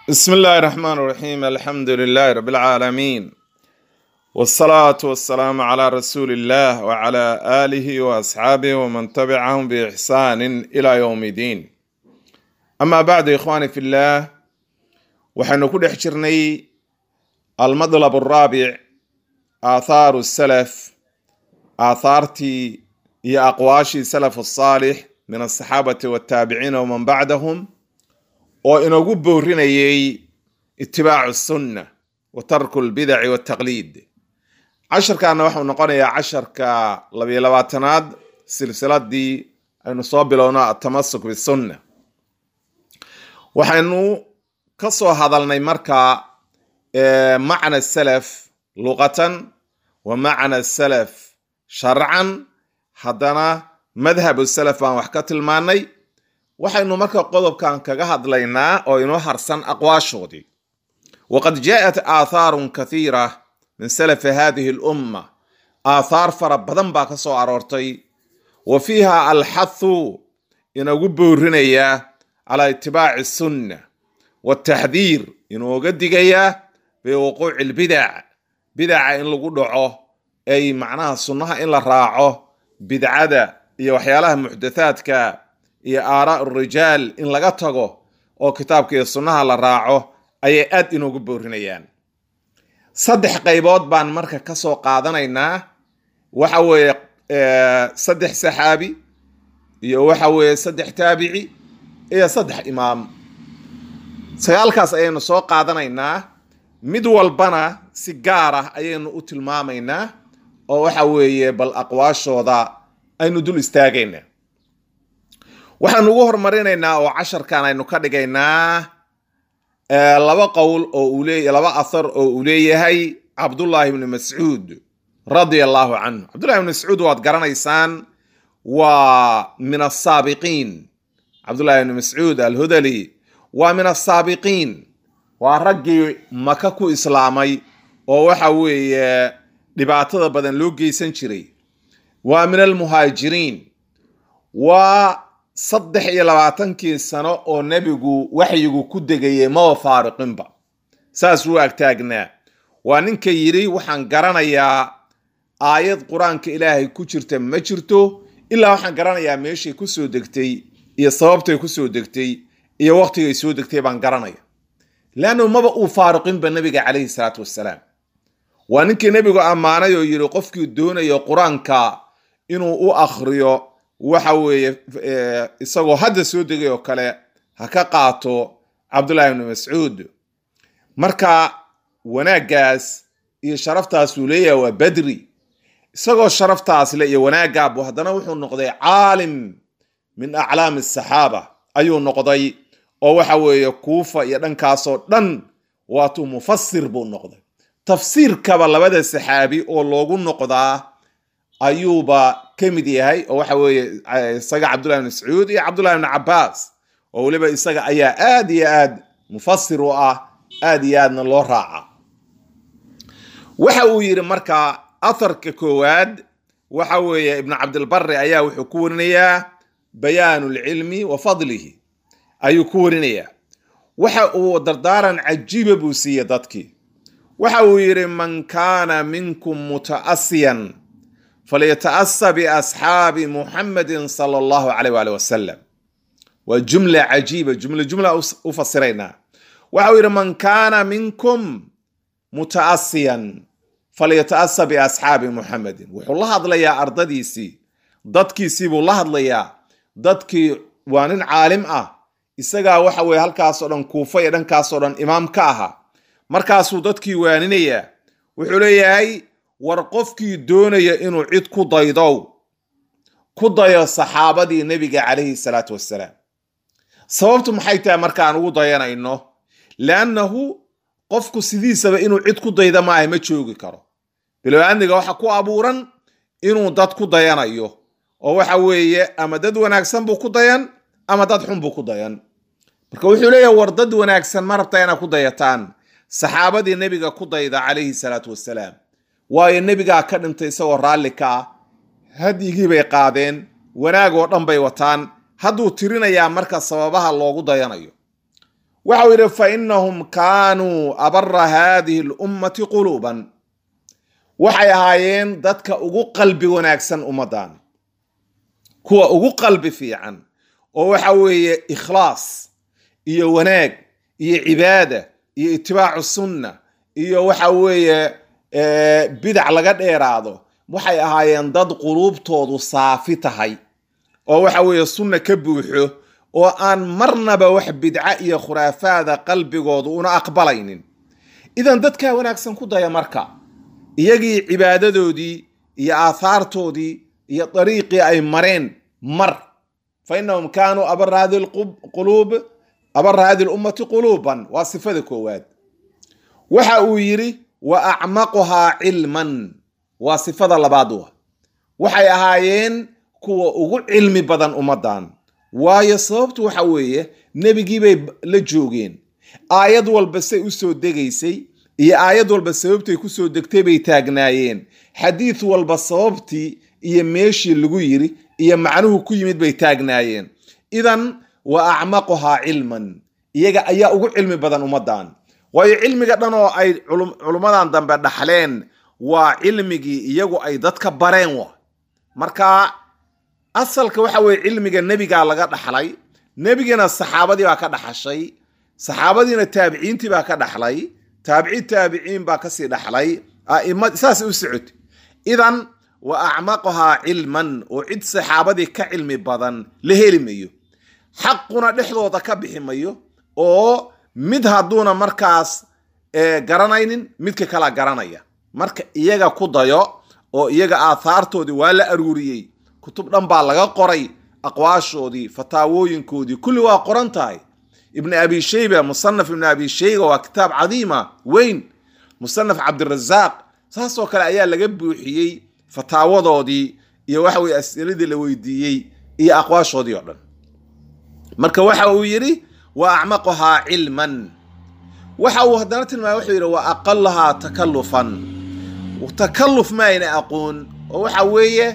بسم الله الرحمن الرحيم الحمد لله رب العالمين والصلاة والسلام على رسول الله وعلى آله وأصحابه ومن تبعهم بإحسان إلى يوم الدين أما بعد إخواني في الله وحن كل حجرني المطلب الرابع آثار السلف آثارتي هي أقواشي سلف الصالح من الصحابة والتابعين ومن بعدهم oo inoogu boorinayay itibaacu sunna wa tarku lbidaci waltaqliid casharkaana waxau noqonayaa casharka labiyo labaatanaad silsiladii aynu soo bilowno atamasuk bisunna waxaynu ka soo hadalnay marka macna salaf luqatan wa macna salaf sharcan haddana madhabu salaf baan wax ka tilmaanay waxaynu marka qodobkan kaga hadlaynaa oo inoo harsan aqwaashoodii waqad jaءat aathaarun kathiira min salafi hadihi اlumma aathaar fara badan baa ka soo aroortay wa fiiha alxathu inagu boorinaya calaa itibaaci sunna wataxdiir inooga digaya biwuquuci اlbidac bidaca in lagu dhaco ay macnaha sunnaha in la raaco bidcada iyo waxyaalaha muxdathaadka iyo aaraa rijaal in laga tago oo kitaabka iyo sunnaha la raaco ayay aad inoogu boorinayaan saddex qaybood baan marka ka soo qaadanaynaa waxa weeye saddex saxaabi iyo waxa weeye saddex taabici iyo saddex imaam sagaalkaas ayaynu soo qaadanaynaa mid walbana si gaar ah ayaynu u tilmaamaynaa oo waxa weeye bal aqwaashooda aynu dul istaagaynaa waxaanu ugu hormarinaynaa oo casharkan aynu ka dhigaynaa laba qowl oo uu leeya laba athar oo uu leeyahay cabdullaahi ibni mascuud radia allahu canhu cabdullahi ibni mascuud waad garanaysaan waa min asaabiqiin cabdullahi ibni mascuud alhudali waa min asaabiqiin waa raggii maka ku islaamay oo waxa weeye dhibaatada badan loo geysan jiray waa min almuhaajiriin waa saddex iyo labaatankii sano oo nebigu waxyigu ku degayay maba faariqinba saas wuu agtaagnaa waa ninka yidhi waxaan garanayaa aayad qur-aanka ilaahay ku jirta ma jirto ilaa waxaan garanayaa meeshay ku soo degtay iyo sababtay ku soo degtay iyo waqtigay soo degtay baan garanaya leannu maba uu faariqinba nebiga calayhi salaatu wassalaam waa ninkii nebigu ammaanay oo yidhi qofkii doonayo qur-aanka inuu u akhriyo waxa weeye isagoo hadda soo degay oo kale ha ka qaato cabdullahi ibni mascuud marka wanaaggaas iyo sharaftaasuu leeyahay waa badri isagoo sharaftaas le iyo wanaaggaabuu haddana wuxuu noqday caalim min aclaami asaxaaba ayuu noqday oo waxa weeye kuufa iyo dhankaasoo dhan waatuu mufasir buu noqday tafsiirkaba labada saxaabi oo loogu noqdaa ayuuba ka mid yahay oo waxa weeye isaga cabdullahi ibn mascuud iyo cabdullahi ibn cabaas oo weliba isaga ayaa aad iyo aad mufasir u ah aad iyo aadna loo raaca waxa uu yidhi marka atharka koowaad waxa weeye ibnu cabdilbari ayaa wuxuu ku warinayaa bayaanu lcilmi wa fadlihi ayuu ku warinayaa waxa uu dardaaran cajiiba buu siiyey dadkii waxa uu yidhi man kaana minkum mutaasiyan falyataasa biasxaabi muxamedin sala allahu caleyh waali wasalam waa jumla cajiiba jumla jumla u fasiraynaa waxa uu yidhi man kaana minkum mutaasiyan falyataasa biasxaabi muxamedin wuxuu la hadlayaa ardadiisii dadkiisii buu la hadlayaa dadkii waa nin caalim ah isagaa waxa weye halkaasoo dhan kuufa iyo dhankaasoo dhan imaam ka ahaa markaasuu dadkii waaninayaa wuxuu leeyahay war qofkii doonaya inuu cid ku daydow ku dayo saxaabadii nebiga calayhi salaatu wassalaam sababtu maxay tahay markaan ugu dayanayno leannahu qofku sidiisaba inuu cid ku dayda maaha ma joogi karo bilow-aadniga waxa ku abuuran inuu dad ku dayanayo oo waxa weeye ama dad wanaagsan buu ku dayan ama dad xun buu ku dayan marka wuxuu leeyahay war dad wanaagsan ma rabta inaad ku dayataan saxaabadii nebiga ku dayda calayhi salaatu wassalaam waayo nebigaa ka dhintay isagoo raalli ka ah hadyigii bay qaadeen wanaag oo dhan bay wataan hadduu tirinayaa marka sababaha loogu dayanayo waxau yidhi fa inahum kaanuu abara haadihi lummati quluuban waxay ahaayeen dadka ugu qalbi wanaagsan ummaddan kuwa ugu qalbi fiican oo waxa weeye ikhlaas iyo wanaag iyo cibaada iyo itibaacu sunna iyo waxa weeye bidac laga dheeraado waxay ahaayeen dad quluubtoodu saafi tahay oo waxa weeye sunna ka buuxo oo aan marnaba wax bidca iyo khuraafaada qalbigoodu una aqbalaynin idan dadkaa wanaagsan ku daya marka iyagii cibaadadoodii iyo aathaartoodii iyo dariiqii ay mareen mar fa inahum kaanuu abara hadi quluub abara hadi lummati quluuban waa sifada koowaad waxa uu yidhi wa acmaquhaa cilman waa sifada labaad wa waxay ahaayeen kuwa ugu cilmi badan ummaddan waayo sababtu waxa weeye nebigiibay la joogeen aayad walba say u soo degaysay iyo aayad walba sababtay ku soo degtay bay taagnaayeen xadiid walba sababtii iyo meeshii lagu yiri iyo macnuhu ku yimid bay taagnaayeen idan wa acmaquhaa cilman iyaga ayaa ugu cilmi badan ummaddan waayo cilmiga dhan oo ay culummadan dambe dhaxleen waa cilmigii iyagu ay dadka bareen wa marka asalka waxa weye cilmiga nebigaa laga dhaxlay nebigana saxaabadii baa ka dhaxashay saxaabadiina taabiciintii baa ka dhaxlay taabici taabiciin baa kasii dhaxlay aima saas u socotay idan wa acmaqahaa cilman oo cid saxaabadii ka cilmi badan la heli mayo xaquna dhexdooda ka bixi mayo oo mid hadduuna markaas garanaynin midka kala garanaya marka iyaga ku dayo oo iyaga aathaartoodii waa la aruuriyey kutub dhan baa laga qoray aqwaashoodii fataawooyinkoodii kulli waa qoran tahay ibn abi shayba musanaf ibn abi shayba waa kitaab cadiima weyn musanaf cabdirazaaq saasoo kale ayaa laga buuxiyey fataawadoodii iyo waxa weye as'iladii la weydiiyey iyo aqwaashoodii oo dhan marka waxa uu yidhi wa acmaqahaa cilman waxa uu haddana tilmaamay wuxuu yidhi wa aqalahaa takallufan takalluf ma ayna aqoon oo waxa weeye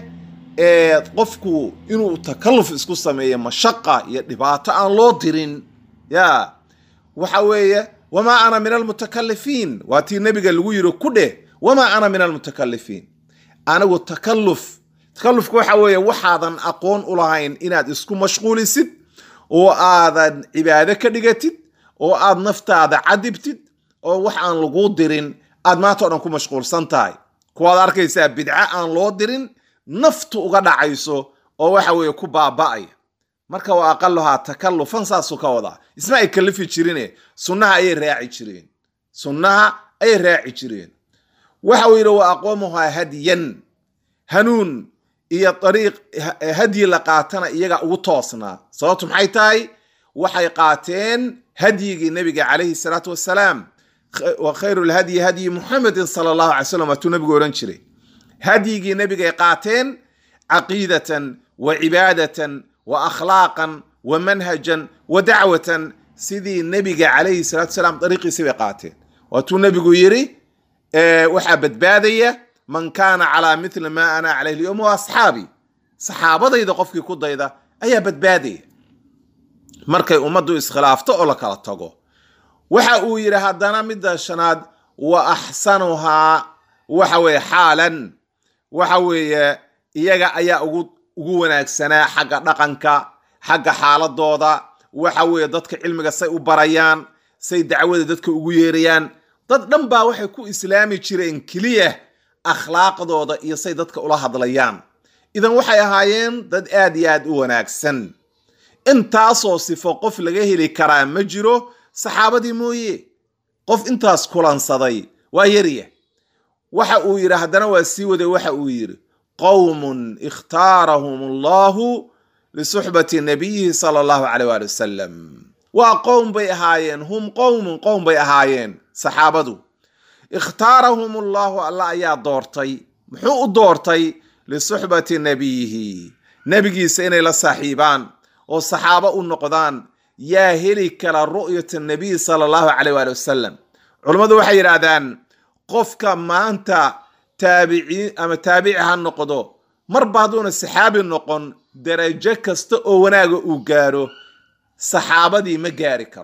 qofku inuu takalluf isku sameeyo mashaqa iyo dhibaato aan loo dirin ya waxa weeye wamaa ana min almutakalifiin waa tii nebiga lagu yiri ku dheh wamaa ana min almutakalifiin anigu takalluf takallufka waxa weeye waxaadan aqoon u lahayn inaad isku mashquulisid oo aadan cibaado ka dhigatid oo aad naftaada cadibtid oo wax aan laguu dirin aad maanta o dhan ku mashquulsan tahay kuwaad arkaysaa bidco aan loo dirin naftu uga dhacayso oo waxa weeye ku baaba'aya marka waa aqaluhaa takallufan saasuu ka wadaa isma ay kalifi jirine sunnaha ayay raaci jireen sunnaha ayay raaci jireen waxa uu yidhi wa aqoomuhaa hadiyan hanuun iyo ariiq hadyi la qaatana iyaga ugu toosnaa sababtu maxay tahay waxay qaateen hadyigii nebiga calayhi salaatu wasalaam wa khayru lhadyi hadyi muxamedin sala allahu alay slam waatuu nebigu odhan jiray hadyigii nebigay qaateen caqiidatan wa cibaadatan wa akhlaaqan wa manhajan wa dacwatan sidii nebiga calayhi salatu salaam dariiqiisi bay qaateen waatuu nebigu yidhi waxaa badbaadaya man kaana calaa mithli maa ana calayh lyowm wa asxaabi saxaabadayda qofkii ku dayda ayaa badbaadaya markay ummaddu iskhilaafto oo la kala tago waxa uu yidhi haddana midda shanaad wa axsanuhaa waxa weeye xaalan waxa weeye iyaga ayaa ugu ugu wanaagsanaa xagga dhaqanka xagga xaaladooda waxa weeye dadka cilmiga say u barayaan say dacwada dadka ugu yeerayaan dad dhan baa waxay ku islaami jireen keliya akhlaaqdooda iyo say dadka ula hadlayaan idan waxay ahaayeen dad aad iyo aad u wanaagsan intaasoo sifo qof laga heli karaa ma jiro saxaabadii mooye qof intaas kulansaday waa yarya waxa uu yidhi haddana waa sii waday waxa uu yidhi qowmun ikhtaarahum allahu lisuxbati nabiyihi sala allahu caleyh waali wasalam waa qowm bay ahaayeen hum qowmun qowm bay ahaayeen saxaabadu ikhtaarahum allahu allah ayaa doortay muxuu u doortay lisuxbati nabiyihi nebigiisa inay la saaxiibaan oo saxaabo u noqdaan yaa heli kara ru'yata nabiy sala allahu caleyh waali wasalam culummadu waxay yidhaahdaan qofka maanta taabiciin ama taabici ha noqdo marba hadduuna saxaabi noqon darajo kasta oo wanaaga uu gaaro saxaabadii ma gaari karo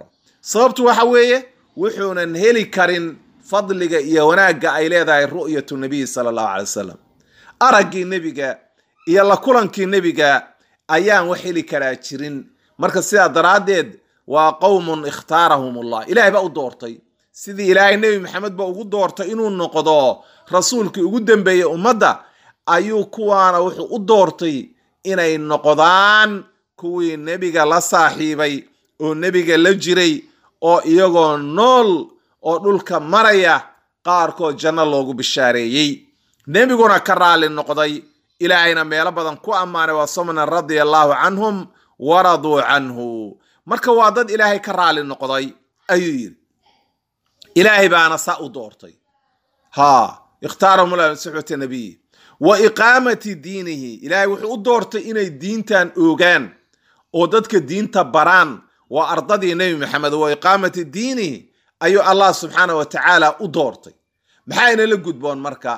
sababtu waxa weeye wuxuunan heli karin fadliga iyo wanaagga ay leedahay ru'yatu nabiyi sala allahu calay wasalam araggii nebiga iyo la kulankii nebiga ayaan wax heli karaa jirin marka sidaa daraaddeed waa qowmun ikhtaarahum allah ilaahay baa u doortay sidii ilaahay nebi maxamed ba ugu doortay inuu noqdo rasuulkii ugu dambeeyey ummadda ayuu kuwaana wuxuu u doortay inay noqdaan kuwii nebiga la saaxiibay oo nebiga la jiray oo iyagoo nool oo dhulka maraya qaarkood janno loogu bishaareeyey nebiguna ka raalli noqday ilaahayna meelo badan ku ammaanay waa somnan radia allaahu canhum waraduu canhu marka waa dad ilaahay ka raalli noqday ayuu yidhi ilaahay baana saa u doortay ha ikhtaarahum la suxbata nabiyi wa iqaamati diinihi ilaahay wuxuu u doortay inay diintan oogaan oo dadka diinta baraan waa ardadii nebi maxamed wa iqaamati diinihi ayuu allah subxaana wa tacaala u doortay maxaa inala gudboon marka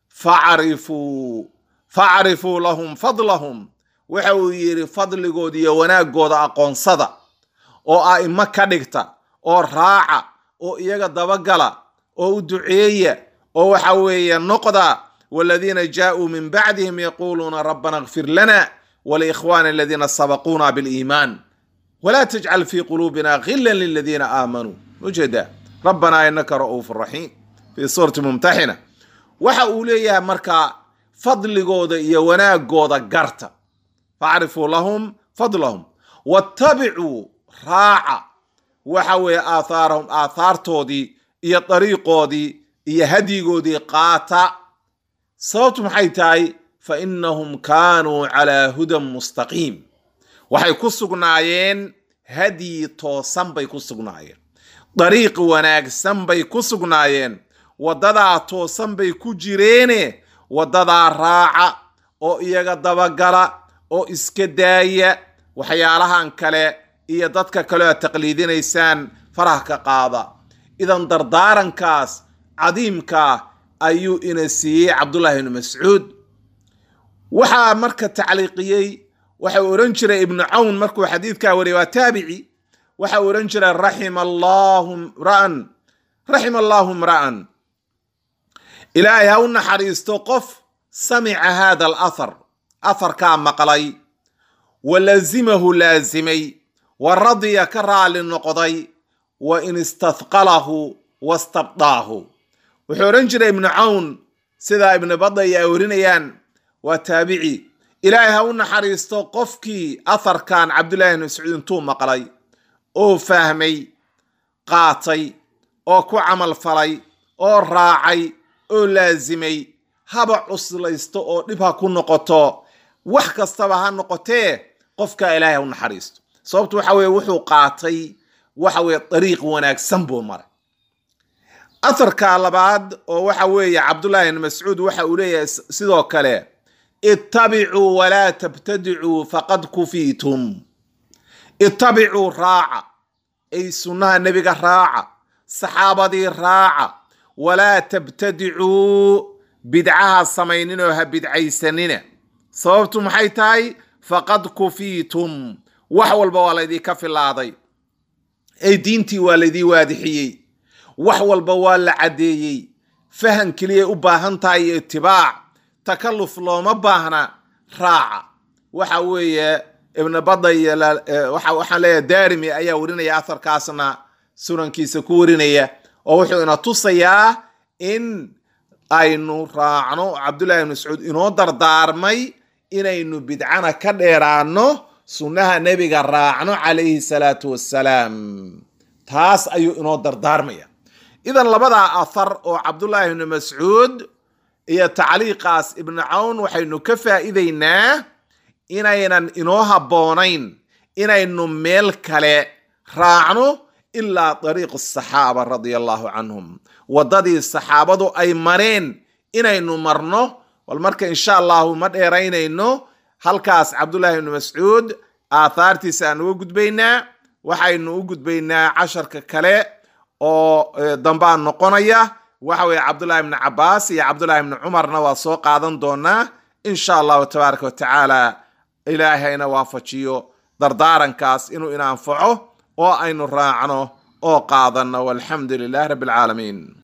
facrifuu facrifuu lahum fadlahum waxa uu yidhi fadligooda iyo wanaagooda aqoonsada oo a'imo ka dhigta oo raaca oo iyaga dabagala oo u duceeya oo waxa weeye noqda waladiina jaauu min bacdihim yaquuluuna rabbana اغfir lana waliikhwana aladiina sabaquuna biliimaan wla tajcal fi quluubina gila liladiina aamanuu ujeeda rabbana inaka ra'uuf raxiim fi suurati mumtaxina waxa uu leeyahay marka fadligooda iyo wanaagooda garta facrifuu lahum fadlahum watabicuu raaca waxa weeye aathaarahum aathaartoodii iyo dariiqoodii iyo hadyigoodii qaata sababtu maxay tahay fa inahum kaanuu calaa hudan mustaqiim waxay ku sugnaayeen hadyi toosan bay ku sugnaayeen dariiq wanaagsan bay ku sugnaayeen waddadaa toosan bay ku jireene waddadaa raaca oo iyaga dabagala oo iska daaya waxyaalahan kale iyo dadka kale aad taqliidinaysaan faraha ka qaada idan dardaarankaas cadiimkaa ayuu ina siiyey cabdullaahi ibnu mascuud waxaa marka tacliiqiyey waxa uu odhan jiray ibnu cawn markuu xadiidkaa wariyay waa taabici waxa uu odhan jiray raxima allahu mra'an raxima allahu mra'an ilaahay ha u naxariisto qof samica hada alathar atharkaa maqlay wa lazimahu laazimay wa radiya ka raali noqday wa in istahqalahu wastabdaahu wuxuu odhan jiray ibnu cawn sidaa ibnu badaya ay warinayaan waa taabici ilaahay ha u naxariisto qofkii atharkan cabdullahi ibn mascuud intuu maqlay oo fahmay qaatay oo ku camal falay oo raacay oo laasimay haba cuslaysto oo dhib ha ku noqoto wax kastaba ha noqotee qofka ilaahay ha u naxariisto sababtu waxa weye wuxuu qaatay waxa weye dariiq wanaagsan buu maray atharka labaad oo waxa weeye cabdullahi ibn mascuud waxa uu leeyahay sidoo kale ittabicuu walaa tabtadicuu faqad kufiitum ittabicuu raaca ay sunnaha nebiga raaca saxaabadii raaca walaa tabtadicuu bidcaha samayninoo ha bidcaysanina sababtu maxay tahay faqad kufiitum wax walba waa laydinka filaaday ay diintii waa laydii waadixiyey wax walba waa la caddeeyey fahan keliyay u baahan tahay iyo itibaac takalluf looma baahna raaca waxa weeye ibn bada iyo waxaan leeyahay daarimi ayaa warinaya atharkaasna sunankiisa ku warinaya oo wuxuu ina tusayaa in aynu raacno cabdullahi ibn mascuud inoo dardaarmay inaynu bidcana ka dheeraano sunnaha nebiga raacno calayhi salaatu wassalaam taas ayuu inoo dardaarmaya idan labadaa athar oo cabdullaahi ibni mascuud iyo tacliiqaas ibnu cawn waxaynu ka faa'iidaynaa inaynan inoo habboonayn inaynu meel kale raacno ilaa dariiq asaxaaba radia allahu canhum waddadii saxaabadu ay mareen inaynu marno bal marka insha allahu ma dheeraynayno halkaas cabdullaahi ibni mascuud aathaartiisa aan uga gudbaynaa waxaynu u gudbaynaa casharka kale oo dambaa noqonaya waxa weeye cabdullahi ibni cabaas iyo cabdullahi ibni cumarna waa soo qaadan doonaa insha allahu tabaaraka wa tacaala ilaahayna waafajiyo dardaarankaas inuu ina anfaco oo aynu raacno oo qaadanno walxamdu lilahi rabbi alcaalamiin